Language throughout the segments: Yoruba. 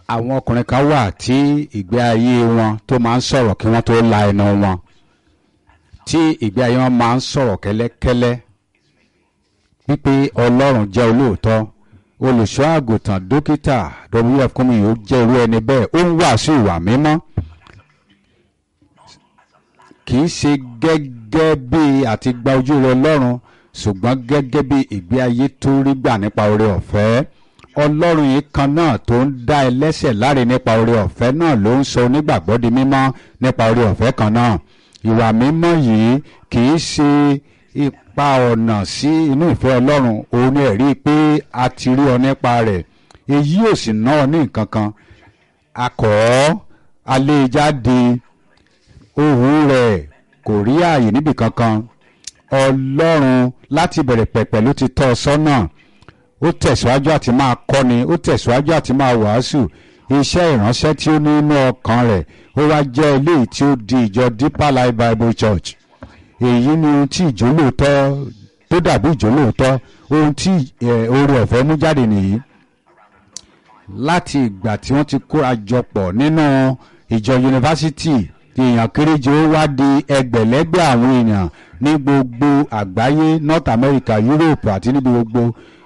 àwọn ọkùnrin kan wà tí ìgbé ayé wọn tó máa ń sọ̀rọ̀ kí wọ́n tó la ẹnu wọn tí ìgbé ayé wọn máa ń sọ̀rọ̀ kẹ́lẹ́kẹ́lẹ́ wípé ọlọ́run jẹ́ olóòótọ́ olùṣọ́ àgùntàn dókítà wf kúmi yóò jẹ́ irú ẹni bẹ́ẹ̀ ó ń wàásù ìwà mímọ́ kì í ṣe gẹ́gẹ́ bí àti gba ojú rẹ ọlọ́run ṣùgbọ́n gẹ́gẹ́ bí ìgbé ayé tó rí gbà nípa oore ọ̀fẹ́ ọlọ́run yìí kan náà tó ń dá ẹlẹ́ṣẹ̀ láre nípa oore ọ̀fẹ́ náà ló ń sọ onígbàgbọ́ di mímọ́ nípa oore ọ̀fẹ́ kan náà ìwà mímọ́ yìí kì í ṣe ipa ọ̀nà sí inú ìfẹ́ ọlọ́run òun ni ẹ̀rí pé a ti rí ọ nípa rẹ̀ èyí ò sì ná ọ ní nǹkan kan akọ̀ ọ́ alẹ́ jáde ohùn rẹ̀ kò rí ààyè níbì kankan ọlọ́run láti bẹ̀rẹ̀ pẹ̀pẹ̀ ló ti tọ́ ọ sọ́nà ó tẹ̀síwájú àti máa kọ́ni ó tẹ̀síwájú àti máa wàásù iṣẹ́ ìránṣẹ́ tí ó ní inú ọkàn rẹ̀ ó wá jẹ́ eléyìí tí ó di ìjọ Deeper Life Bible Church èyí ni ohun tí ìjólóòtọ́ tó dàbí ìjólóòtọ́ ohun tí oore ọ̀fẹ́ mú jáde nìyí láti ìgbà tí wọ́n ti kóra jọ pọ̀ nínú ìjọ yunifásitì èèyàn kéréje ó wá di ẹgbẹ̀lẹ́gbẹ̀ àwọn èèyàn ní gbogbo àgbáyé North America Europe àti níbi gbogbo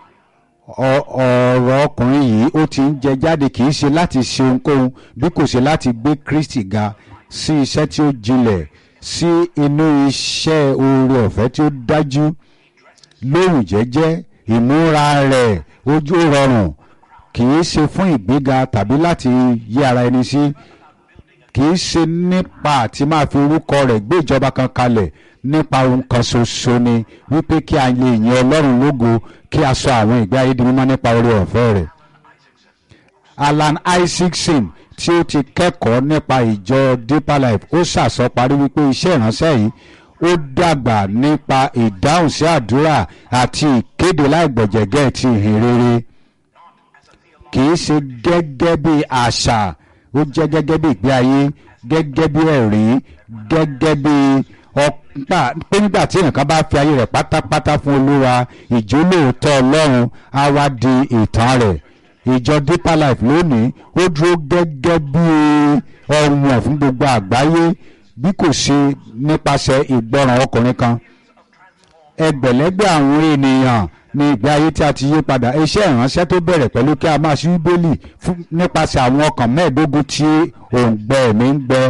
ọ̀rọ̀ ọkùnrin yìí ó ti ń jẹ jáde kì í ṣe láti ṣe ohunkóhun bí kò ṣe láti gbé Kristi ga sí iṣẹ́ tí ó jinlẹ̀ sí inú iṣẹ́ oore ọ̀fẹ́ tí ó dájú lóhùn jẹ́jẹ́ ìmúra rẹ̀ ojú rọrùn kì í ṣe fún ìgbéga tàbí láti yí ara ẹni sí kì í ṣe nípa àti máa fi orúkọ rẹ̀ gbé ìjọba kan kalẹ̀ nípa ohun kan ṣoṣo ni wípé kí a lè yin Ọlọ́run lógo kí a sọ àwọn ìgbé ayé di mímọ́ nípa oore ọ̀fẹ́ rẹ̀. Alan Isaacson tí ó ti kẹ́kọ̀ọ́ nípa ìjọ Deeper Life ó ṣàsọparí wípé iṣẹ́ ìránṣẹ́ yìí ó dàgbà nípa ìdáhùn sí àdúrà àti ìkéde láìgbọ̀jẹ̀gẹ́ ti ìhìn rere kì í ṣe gẹ́gẹ́ bí àṣà ó jẹ́ gẹ́gẹ́ bí ìgbé ayé gẹ́gẹ́ bí ẹ̀rí gẹ́gẹ́ bí ọ̀pá pé nígbà tí èèyàn bá fi ayé rẹ̀ pátápátá fún olúwa ìjólóòótọ́ ọlọ́run á wá di ìtàn rẹ̀ ìjọ Deeper Life lónìí ó dúró gẹ́gẹ́ bí ọ̀wọ̀n fún gbogbo àgbáyé bí kò ṣe nípasẹ̀ ìgbọràn ọkùnrin kan ẹgbẹ̀lẹ́gbẹ̀ àwọn ènìyàn ní ìgbé ayé tí a ti yí padà iṣẹ́ ìránṣẹ́ tó bẹ̀rẹ̀ pẹ̀lú kí a máa ṣí bíbélì nípasẹ̀ àwọn ọkàn mẹ́ẹ̀ẹ́dógún tí òǹgbẹ ẹ̀mí ń gbẹ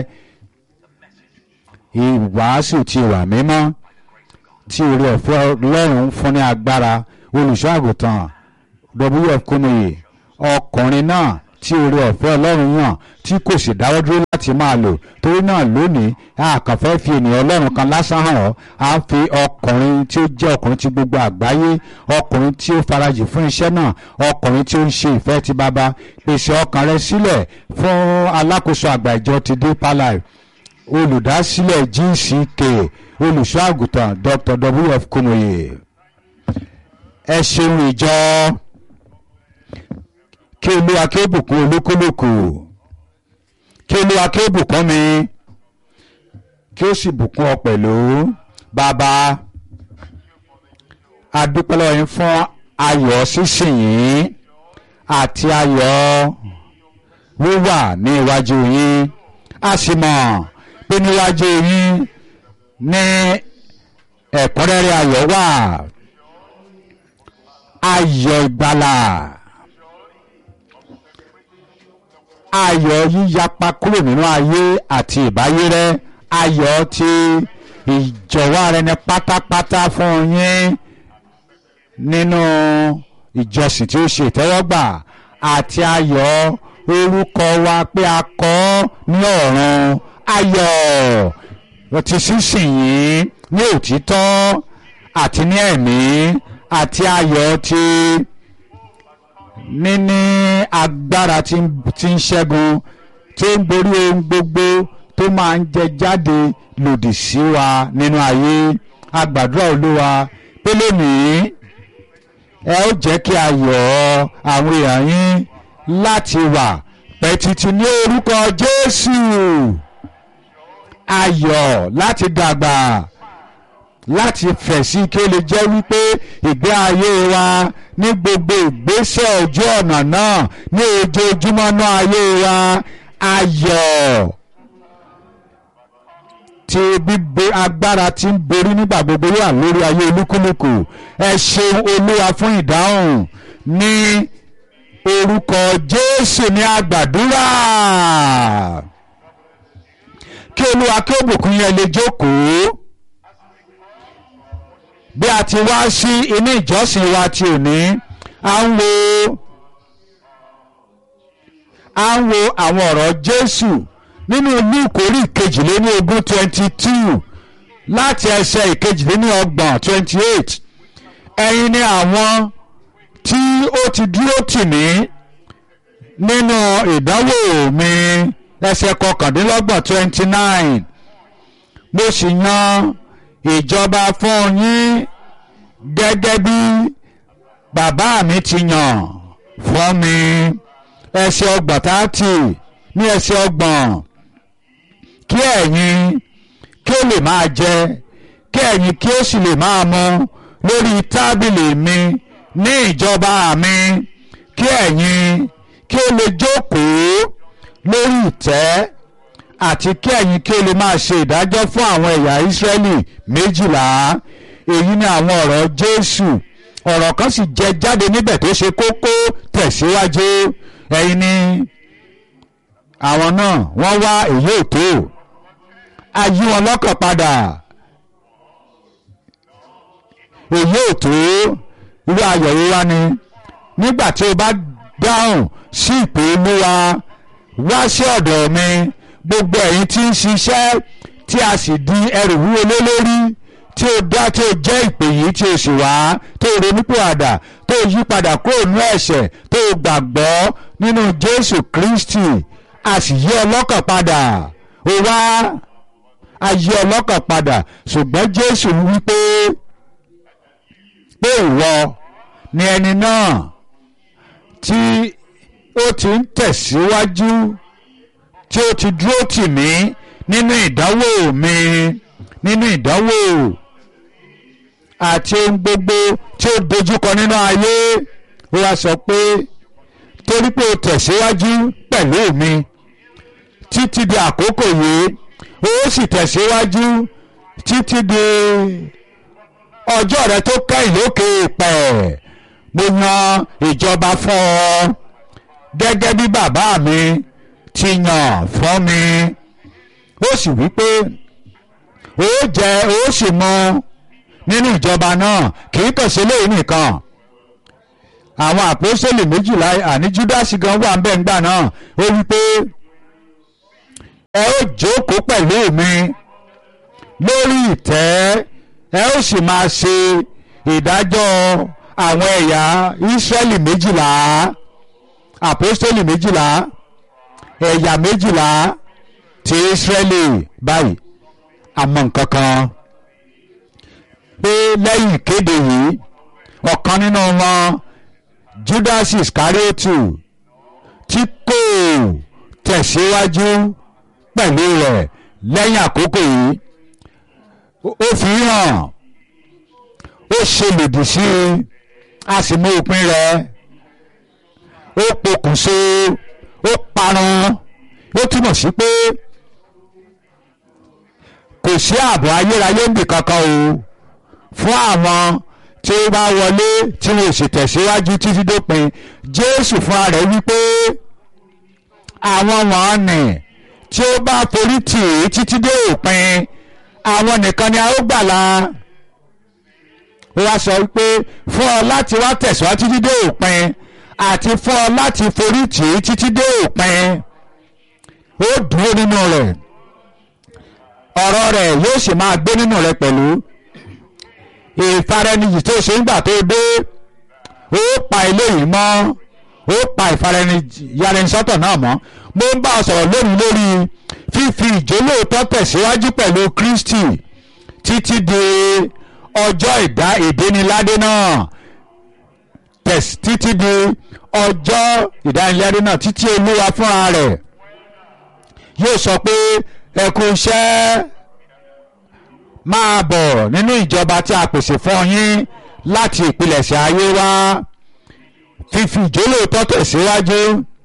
ìwàásù ti wà mímọ́ tí oore ọ̀fẹ́ Ọlọ́run ń fún ní agbára olùṣọ́ àgùntàn wf kúnmùyè ọkùnrin náà tí oore ọ̀fẹ́ Ọlọ́run yàn tí kò sì dáwọ́ dúró láti máa lò torí náà lónìí a kàn fẹ́ fi ènìyàn Ọlọ́run kan lásán hàn ọ́ a ń fi ọkùnrin tí ó jẹ́ ọkùnrin tí gbogbo àgbáyé ọkùnrin tí ó farajì fún iṣẹ́ náà ọkùnrin tí ó ń ṣe ìfẹ́ ti bàbá pèsè ọkàn rẹ sílẹ̀ fún alákòóso àgbà ìjọ ti Deeper Life olùdásílẹ̀ GCK olùṣọ́ àgùntàn Dr. wf kúmòye ẹ ṣeun ìjọ kí olúwa kí ó bùkún olúkúlùkù kí olúwa kí ó bùkún mi kí ó sì bùkún ọ pẹ̀lú bàbá adúpẹ́ lọ́wọ́ yín fún ayọ̀ sísìnyín àti ayọ̀ wíwà ní iwájú yín a sì mọ̀ pé níwájú yín ní ẹ̀kúnrẹ́rẹ́ ayọ̀ wà ayọ̀ ìgbàlà ayọ̀ yíyapa kúrò nínú ayé àti ìbáyérẹ́ ayọ̀ ti ìjọ̀wọ́ ara ẹni pátápátá fún yín nínú ìjọsìn tí ó ṣe ìtẹ́wọ́gbà àti ayọ̀ orúkọ wa pé a kọ ní ọ̀run ayọ̀ ti sísìnyín ní òtítọ́ àti ní ẹ̀mí àti ayọ̀ ti níní agbára tí ń ṣẹ́gun tí ń borí ohun gbogbo tó máa ń jẹ jáde lòdì sí wa nínú ayé agbàdúrà olúwa pé lónìí ẹ ó jẹ́ kí ayọ̀ àwọn èèyàn yín láti wà pẹ́ títí ní orúkọ Jésù ayọ̀ láti dàgbà láti fẹ̀ sí kí ó lè jẹ́ wípé ìgbé ayé wa ní gbogbo ìgbésẹ̀ ojú ọ̀nà náà ní ojoojúmọ́ náà ayé wa ayọ̀ tí bíbo agbára tí ń borí nígbà gbogbo wà lórí ayé olúkúlùkù ẹ ṣeun olúwa fún ìdáhùn ní orúkọ jésù ní àgbàdúrà kí olúwa kí ó bùkún yẹn lè jókòó bí a ti wá sí inú ìjọsìn wa ti òní à ń wo à ń wo àwọn ọ̀rọ̀ jésù nínú Lúùkù orí ìkejìléní ogún twenty two láti ẹsẹ̀ ìkejìléní ọgbọ̀n twenty eight ẹ̀yin ni àwọn tí ó ti dúró tì mí nínú ìdánwò mi ẹsẹ̀ kọkàndínlọ́gbọ̀n twenty nine mo sì yan ìjọba fún yín gẹ́gẹ́ bí bàbá mi ti yàn fún mi ẹsẹ̀ ọgbọ̀n tààtì ní ẹsẹ̀ ọgbọ̀n kí ẹ̀yin kí ó lè máa jẹ kí ẹ̀yin kí ó sì lè máa mu lórí tábìlì mi ní ìjọba mi kí ẹ̀yin kí ó lè jókòó lórí ìtẹ́ àti kí ẹ̀yin kí ó lè máa ṣe ìdájọ́ fún àwọn ẹ̀yà Ísírẹ́lì méjìlá èyí ni àwọn ọ̀rọ̀ Jésù ọ̀rọ̀ kan sì jẹ jáde níbẹ̀ tó ṣe kókó tẹ̀síwájú ẹ̀yin ni àwọn náà wọ́n wá èyí ò tó a yí wọn lọ́kàn padà èyí ò tó irú ayọ̀ wíwá ni nígbà tí o bá dáhùn sí ìpè olúwa wá sí ọ̀dọ̀ mi gbogbo ẹ̀yin tí ń ṣiṣẹ́ tí a sì di ẹrù wúwo lé lórí tí o dá tí o jẹ́ ìpè yìí tí o sì wá tó o ronúpìwàdà tó o yí padà kúrò nínú ẹ̀ṣẹ̀ tó o gbàgbọ́ nínú Jésù Kristi a sì yí ọlọ́kàn padà ó wá a yí ọlọ́kàn padà ṣùgbọ́n Jésù wí pé pé ìwọ ni ẹni náà tí ó ti ń tẹ̀síwájú tí ó ti dúró tì mí nínú ìdánwò mi nínú ìdánwò àti ohun gbogbo tí ó dojúkọ nínú ayé ó wá sọ pé torí pé o tẹ̀síwájú pẹ̀lú mi títí di àkókò yìí ó sì tẹ̀síwájú títí di ọjọ́ rẹ tó kẹ́yìn lókè pẹ̀ mo yan ìjọba fún ọ gẹ́gẹ́ bí bàbá mi ti yàn fún mi ó sì wí pé ó jẹ ó sì mu nínú ìjọba náà kì í kàn sí lẹ́yìn nìkan àwọn àpòsílẹ̀ méjìlá àní júdásì gan wà ńbẹ̀ ńgbà náà ó wí pé ẹ ó jókòó pẹ̀lú mi lórí ìtẹ́ ẹ ó sì máa ṣe ìdájọ́ àwọn ẹ̀yà ìsírẹ́lì méjìlá àpòsílẹ̀ méjìlá ẹ̀yà méjìlá ti ìsírẹ́lì báyìí àmọ́ nǹkan kan pé lẹ́yìn ìkéde yìí ọ̀kan nínú wọn Judas Iscariotu tí kò tẹ̀síwájú pẹ̀lú rẹ̀ lẹ́yìn àkókò yìí ó fi hàn ó ṣe lòdì sí i a sì mú òpin rẹ̀ ó pokùnso ó parun ó túmọ̀ sí pé kò sí ààbò ayérayé níbì kankan o fún àwọn tí ó bá wọlé tí wọn ò sì tẹ̀síwájú títí dópin Jésù fúnra rẹ̀ wípé àwọn wọ̀nnì tí ó bá forí tì í títí dé òpin àwọn nìkan ni a ó gbàlà ó wá sọ wípé fún ọ láti wá tẹ̀síwájú títí dé òpin àti fún ọ láti forí tì í títí dé òpin ó dúró nínú rẹ̀ ọ̀rọ̀ rẹ̀ yóò sì máa gbé nínú rẹ̀ pẹ̀lú ìfaraniyì tó ṣe ń gbà tó dé ó pa eléyìí mọ́ ó pa ìfaraniyàrá-sọ́tọ̀ náà mọ́ mo ń bá ọ sọ̀rọ̀ lónìí lórí fífi ìjólóòtọ́ tẹ̀síwájú pẹ̀lú Kristi títí di ọjọ́ ìdá ìdíniládé náà títí di ọjọ́ ìdániládé náà títí olúwa fúnra rẹ̀ yóò sọ pé ẹ kú iṣẹ́ máa bọ̀ nínú ìjọba tí a pèsè fún yín láti ìpilẹ̀ṣẹ̀ ayé wá fífi ìjólóòtọ́ tẹ̀síwájú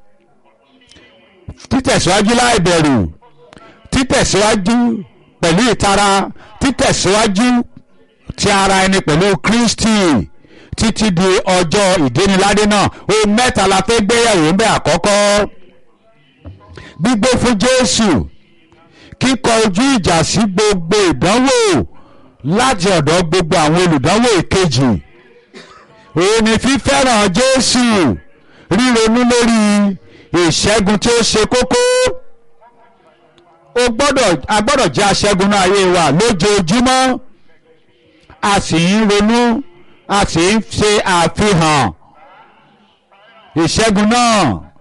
títẹ̀síwájú láì bẹ̀rù títẹ̀síwájú pẹ̀lú ìtara títẹ̀síwájú ti ara ẹni pẹ̀lú Kristi títí di ọjọ́ ìdíniládé náà ohun mẹ́ta la fẹ́ gbéyàwó ń bẹ àkọ́kọ́ gbígbé fún Jésù kíkọ ojú ìjà sí gbogbo ìdánwò láti ọ̀dọ̀ gbogbo àwọn olùdánwò ìkejì òun ni fífẹ́ràn Jésù ríronú lórí ìṣẹ́gun tí ó ṣe kókó o gbọ́dọ̀ a gbọ́dọ̀ jẹ́ aṣẹ́gun náà ayé wa lójoojúmọ́ a sì ń ronú a sì ń ṣe àfihàn ìṣẹ́gun náà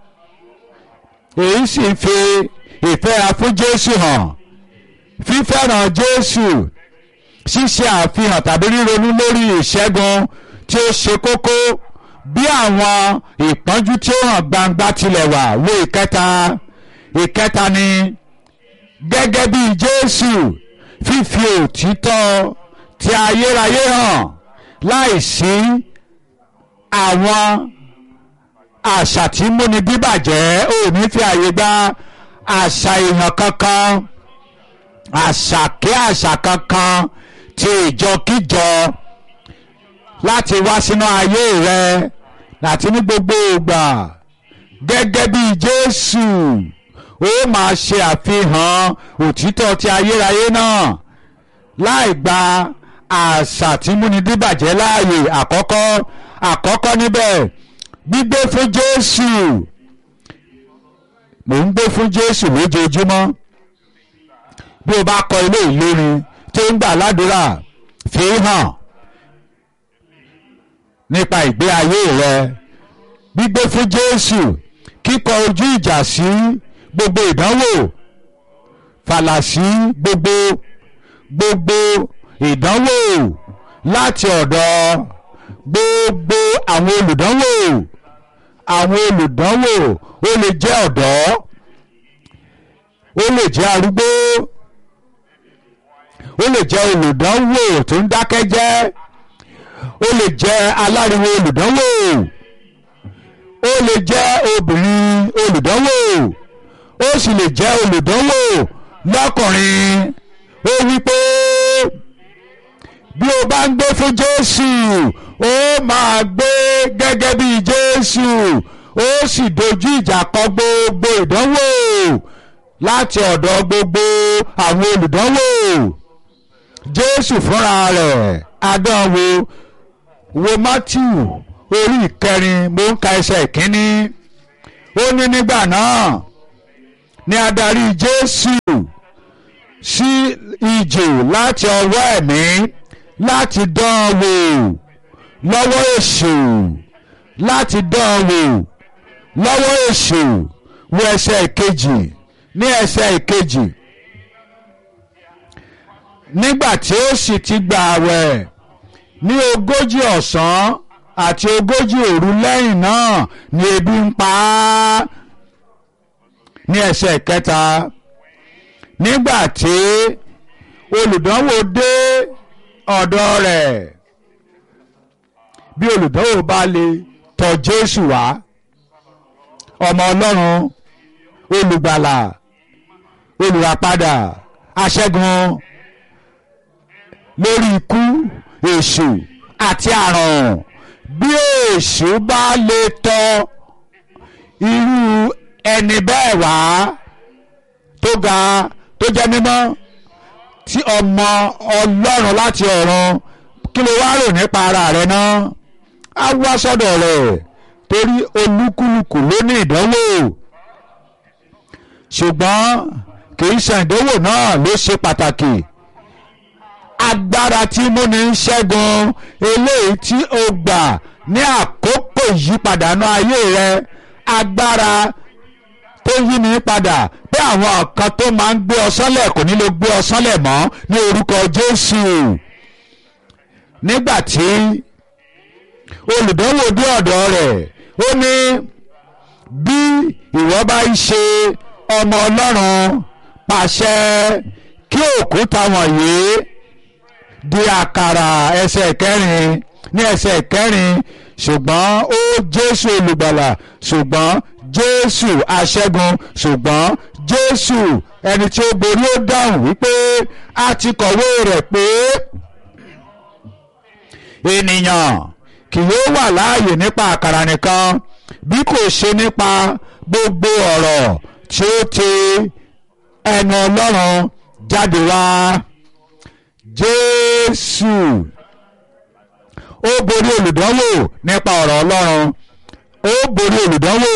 èyí sì ń fi ìfẹ́ra fún Jésù hàn fífẹ́ràn Jésù ṣíṣe àfihàn tàbí ríronú lórí ìṣẹ́gun tí ó ṣe kókó bí àwọn ìpọ́njú tí ó hàn gbangba tilẹ̀ wà wo ìkẹta ìkẹta ni gẹ́gẹ́ bí Jésù fífi òtítọ́ ti ayérayé hàn láìsí àwọn àṣà tí múni bíbàjẹ́ ò ní fi àyè gba àṣà èèyàn kankan àṣà kí àṣà kankan ti ìjọkíjọ láti wá sínú ayé rẹ láti ní gbogbo ìgbà gẹ́gẹ́ bí Jésù ó máa ṣe àfihàn òtítọ́ ti ayérayé náà láì gba àṣà tí múni díbàjẹ́ láàyè àkọ́kọ́ àkọ́kọ́ níbẹ̀ gbígbé fún Jésù mò ń gbé fún Jésù lójoojúmọ́ bí o bá kọ ilé ìlórin tó ń gbà ládùúrà fi hàn nípa ìgbé ayé rẹ gbígbé fún Jésù kíkọ ojú ìjà sí gbogbo ìdánwò fàlà sí gbogbo gbogbo ìdánwò láti ọ̀dọ̀ gbogbo àwọn olùdánwò àwọn olùdánwò ó lè jẹ́ ọ̀dọ́ ó lè jẹ́ arúgbó ó lè jẹ́ olùdánwò tó ń dákẹ́ jẹ́ ó lè jẹ́ aláriwo olùdánwò ó lè jẹ́ obìnrin olùdánwò ó sì lè jẹ́ olùdánwò lọ́kùnrin ó wí pé bí o bá ń gbé fún Jésù ó máa gbé gẹ́gẹ́ bí Jésù ó sì dojú ìjà kọ gbogbo ìdánwò láti ọ̀dọ̀ gbogbo àwọn olùdánwò Jésù fúnra rẹ̀ adánwò wo Matthew orí ìkẹrin mo ń ka ẹsẹ̀ ìkíní ó ní nígbà náà ni adarí Jésù sí ìjò láti ọwọ́ ẹ̀mí láti dán wò lọ́wọ́ èṣù láti dán wò lọ́wọ́ èṣù wo ẹsẹ̀ ìkejì ní ẹsẹ̀ ìkejì nígbà tí ó sì ti gbà àwẹ̀ ní ogójì ọ̀sán àti ogójì òru lẹ́yìn náà ni ebi ń pa á ní ẹsẹ̀ kẹta nígbà tí olùdánwò dé ọ̀dọ̀ rẹ̀ bí olùdánwò bá lè tọ̀ Jésù wá ọmọ Ọlọ́run olùgbàlà olùràpadà aṣẹ́gun lórí ikú èṣù àti àrùn bí èṣù bá lè tọ̀ irú ẹni bẹ́ẹ̀ wá tó ga tó jẹ́ mímọ́ tí ọmọ ọlọ́run láti ọ̀run kí ló wá rò nípa ara rẹ̀ náà á wá sọ́dọ̀ rẹ̀ torí olúkúlùkù ló ní ìdánwò ṣùgbọ́n kì í ṣe ìdánwò náà ló ṣe pàtàkì agbára tí múni ń ṣẹ́gun eléyìí tí o gbà ní àkókò ìyípadà náà ayé rẹ agbára tó yí ni padà pé àwọn kan tó máa ń gbé ọ sánlẹ̀ kò ní lè gbé ọ sánlẹ̀ mọ́ ní orúkọ Jésù nígbà tí olùdánwò dé ọ̀dọ̀ rẹ̀ ó ní bí ìwọ bá ń ṣe ọmọ Ọlọ́run pàṣẹ kí òkúta wọ̀nyí di àkàrà ẹsẹ̀ kẹrin ní ẹsẹ̀ kẹrin ṣùgbọ́n ó jésù olùgbàlà ṣùgbọ́n jésù aṣẹ́gun ṣùgbọ́n jésù ẹni tí ó borí ó dáhùn wípé a ti kọ̀wé rẹ̀ pé ènìyàn kì yóò wà láàyè nípa àkàrà nìkan bí kò ṣe nípa gbogbo ọ̀rọ̀ tí ó ti ẹnu ọlọ́run jáde wá jésù ó borí olùdánwò nípa ọ̀rọ̀ ọlọ́run ó borí olùdánwò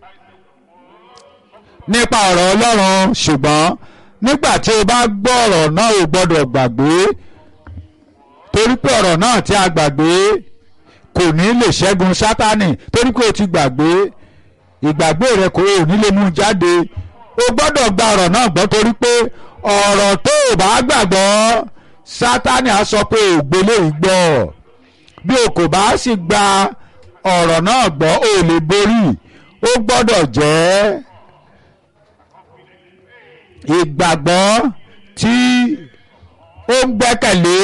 nípa ọ̀rọ̀ ọlọ́run ṣùgbọ́n nígbà tí o bá gbọ́ ọ̀rọ̀ náà o gbọ́dọ̀ gbàgbé torí pé ọ̀rọ̀ náà tí a gbàgbé kò ní lè ṣẹ́gun sátánì torí pé o ti gbàgbé ìgbàgbé rẹ kò ní lè mú jáde o gbọ́dọ̀ gba ọ̀rọ̀ náà gbọ́ torí pé ọ̀rọ̀ tó o bá gbàgbọ́ sátánì á sọ pé ògbélé ìgbọ́ bí o kò bá sì gba ọ̀rọ̀ náà gbọ́ o lè borí ó gbọ́dọ̀ jẹ́ ìgbàgbọ́ tí ó ń gbẹ́kẹ̀lé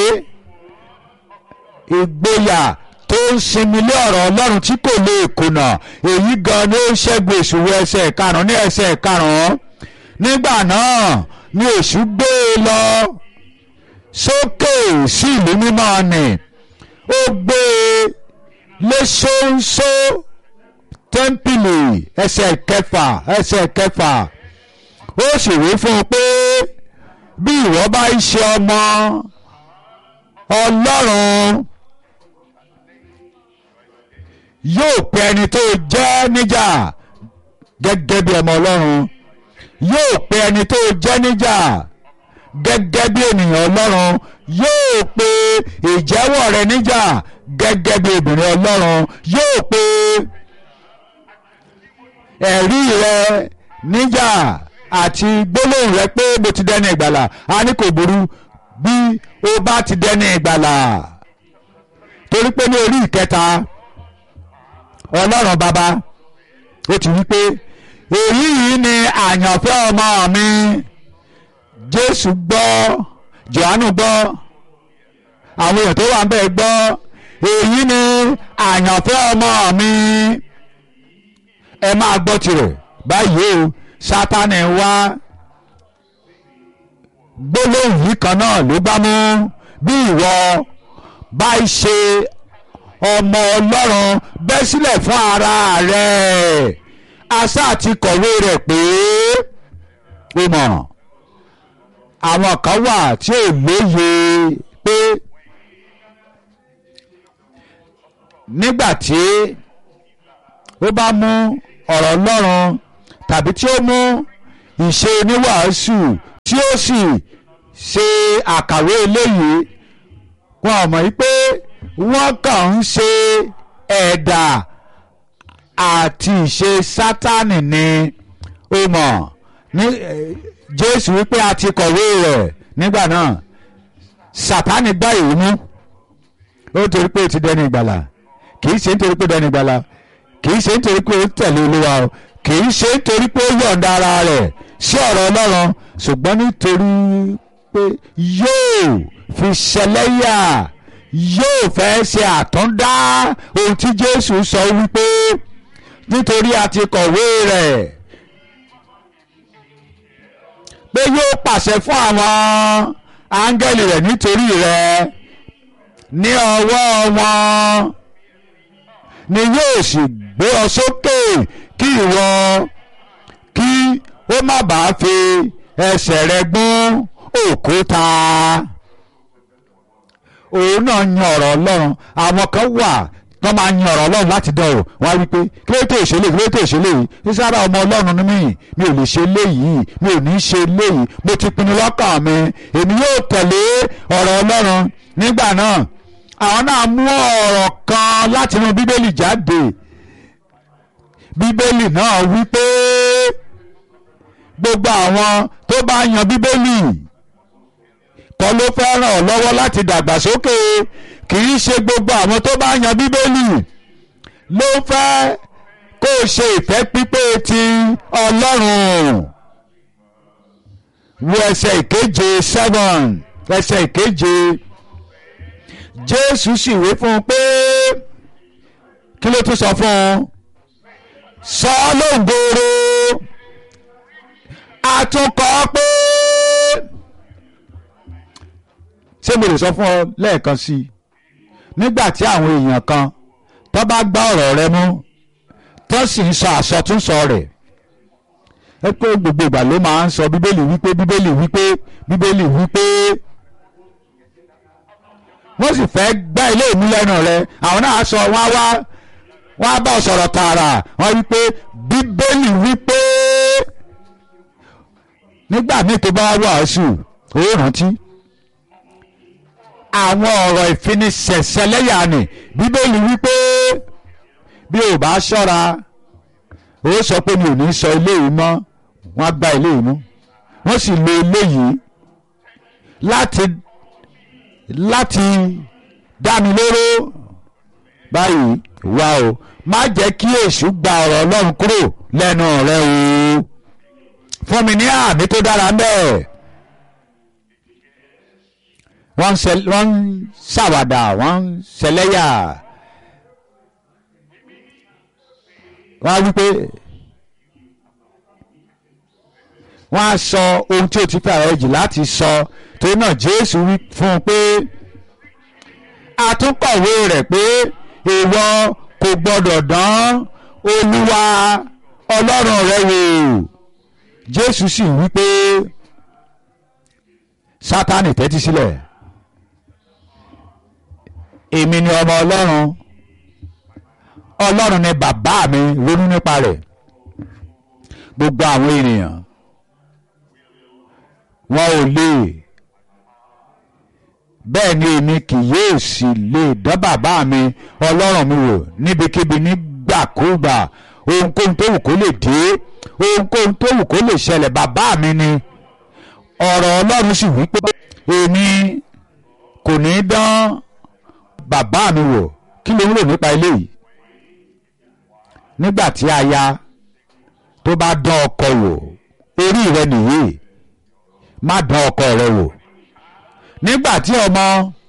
ìgboyà tó ń sinmi lé ọ̀rọ̀ ọlọ́run tí kò lè kùnà èyí gan ni ó ń ṣẹ́gun èṣù wọ ẹsẹ̀ karùn-ún ní ẹsẹ̀ karùn-ún nígbà náà ni èṣù gbé e lọ sókè sí ìlú mímọ́ ni ó gbé e léṣóńṣó tẹ́ḿpìlì ẹsẹ̀ kẹfà ẹsẹ̀ kẹfà ó sì wí fún un pé bí ìwọ bá ń ṣe ọmọ ọlọ́run yóò pe ẹni tó jẹ́ níjà gẹ́gẹ́ bí ọmọ ọlọ́run yóò pe ẹni tó jẹ́ níjà gẹ́gẹ́ bí ènìyàn ọlọ́run yóò pe ìjẹ́wọ́ rẹ níjà gẹ́gẹ́ bí obìnrin ọlọ́run yóò pe ẹ̀rí rẹ níjà àti gbólóhùn rẹ pé mo ti dẹni ìgbàlà a ní kò burú bí o bá ti dẹni ìgbàlà torí pé ní orí ìkẹta ọlọ́run bàbá ó ti wí pé èyí yìí ni àyànfẹ́ ọmọ mi jésù gbọ́ johannu gbọ́ àwọn èèyàn tó wà ń bẹ̀ gbọ́ èyí ni àyànfẹ́ ọmọ mi ẹ máa gbọ́ tirẹ̀ báyìí o sátánì wá gbólóhùn yìí kan náà ló bá mú bí ìwọ bá ṣe ọmọ ọlọ́run bẹ́ sílẹ̀ fún ara rẹ̀ asá ti kọ̀wé rẹ̀ pé ó mọ̀ àwọn kan wà tí ò lóye pé nígbà tí ó bá mú ọ̀rọ̀ ọlọ́run tàbí tí ó mú ìṣe oníwàásù tí ó sì ṣe àkàwé eléyìí wọn ò mọ̀ yí pé wọ́n kàn ń ṣe ẹ̀dà àti ìṣe sátánì ni ó mọ̀ ní jésù wípé a ti kọ̀wé rẹ̀ nígbà náà sátánì gbá ìwé mú ó torí pé ó ti dẹni ìgbàlà kì í ṣe nítorí pé ó dẹni ìgbàlà kì í ṣe nítorí pé ó tẹ̀lé olúwa o kì í ṣe nítorí pé ó yọ̀ǹda ara rẹ̀ sí ọ̀rọ̀ ọlọ́run ṣùgbọ́n nítorí pé yóò fi ṣẹlẹ́yà yóò fẹ́ ṣe àtúndá ohun tí jésù sọ wípé nítorí a ti kọ̀wé rẹ̀ pé yóò pàṣẹ fún àwọn áńgẹ́lì rẹ̀ nítorí rẹ̀ ní ọwọ́ wọn ni yóò sì gbé ọ sókè kí ìwọ kí ó má bàa fi ẹsẹ̀ rẹ gún òkúta òun náà yan ọ̀rọ̀ ọlọ́run àwọn kan wà wọ́n máa yan ọ̀rọ̀ ọlọ́run láti dán o wọ́n á wí pé kí ló tó ìṣẹ̀lẹ̀ kí ló tó ìṣẹ̀lẹ̀ yìí sísára ọmọ ọlọ́run ni mí mi ò lè ṣe léyìí mi ò ní ṣe léyìí mo ti pinnu lọ́kàn mi èmi yóò tẹ̀lé ọ̀rọ̀ ọlọ́run nígbà náà àwọn náà mú ọ̀rọ̀ kan láti inú bíbélì jáde bíbélì náà wí pé gbogbo àwọn tó bá yan bíbélì kọ́ ló fẹ́ ràn ọ́ lọ́wọ́ láti dàgbàsókè kì í ṣe gbogbo àwọn tó bá yan bíbélì ló fẹ́ kó o ṣe ìfẹ́ pípé ti ọlọ́run wo ẹsẹ̀ ìkeje seven ẹsẹ̀ ìkeje jésù sì wí fún un pé kí ló tún sọ fún un sọ lóńgòrò àtúnkọ́ pé ṣé mo lè sọ fún ọ lẹ́ẹ̀kan sí i nígbà tí àwọn èèyàn kan tó bá gbá ọ̀rọ̀ rẹ mú tó sì ń sọ àsọtúnsọ rẹ̀ ẹ pé gbogbo ìgbà ló máa ń sọ bíbélì wípé bíbélì wípé bíbélì wípé wọ́n sì fẹ́ gbá ilé ìmú lẹ́nu rẹ àwọn náà sọ wọ́n á wá wọ́n á bá ọ sọ̀rọ̀ tààrà wọ́n wípé bíbélì wípé nígbà míì tó bá wàásù ó rántí àwọn ọ̀rọ̀ ìfiniṣẹ̀ṣẹ̀ lẹ́yà ni bíbélì wípé bí ò bá ṣọ́ra ó sọ pé mi ò ní sọ ilé yìí mọ́ wọ́n á gba ilé yìí mú wọ́n sì lo ilé yìí láti láti dá mi lóró báyìí wá o má jẹ́ kí èṣù gba ọ̀rọ̀ ọlọ́run kúrò lẹ́nu rẹ o fún mi ní àmì tó dára mẹ́ẹ̀ wọ́n ń ṣàwàdà wọ́n ń ṣẹlẹ́yà wọ́n á wí pé wọ́n á sọ ohun tí o ti fẹ́ àwọn ẹ̀jì láti sọ torí náà Jésù wí fún un pé àtúnkọ̀wé rẹ̀ pé ìwọ kò gbọ́dọ̀ dán Olúwa Ọlọ́run rẹ wò Jésù sì wí pé Sátánì tẹ́tí sílẹ̀ èmi ni ọmọ Ọlọ́run Ọlọ́run ni bàbá mi ronú nípa rẹ̀ gbogbo àwọn ènìyàn wọn ò lè bẹ́ẹ̀ ni èmi kì yóò sì lè dán bàbá mi ọlọ́run mi wò níbikíbi nígbàkúgbà ohunkóhun tó wù kó lè dé ohunkóhun tó wù kó lè ṣẹlẹ̀ bàbá mi ni ọ̀rọ̀ ọlọ́run sì wí pé èmi kò ní dán bàbá mi wò kí ló ń rò nípa eléyìí nígbà tí aya tó bá dán ọkọ wò orí rẹ nìyí má dán ọkọ rẹ wò nígbà tí ọmọ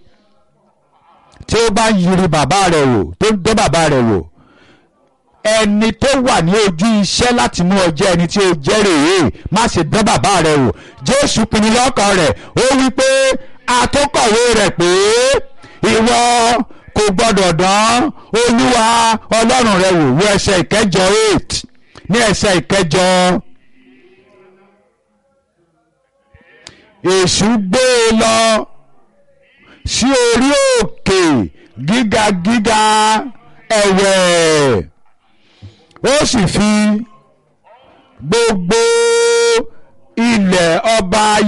tí ó bá yiri bàbá rẹ̀ wò tó ń dán bàbá rẹ̀ wò ẹni tó wà ní ojú iṣẹ́ láti mú ọ jẹ́ ẹni tí ó jẹ́ rèé má ṣe dán bàbá rẹ̀ wò Jésù pinnu lọ́kàn rẹ̀ ó wí pé atọ́kọ̀wé rẹ̀ pé ìwọ kò gbọ́dọ̀ dán Olúwa Ọlọ́run rẹ̀ wò wọ ẹsẹ̀ ìkẹjọ eight ní ẹsẹ̀ ìkẹjọ. èṣù gbé e lọ sí orí òkè gíga gíga ẹ̀wẹ̀ ó sì fi gbogbo ilẹ̀ ọba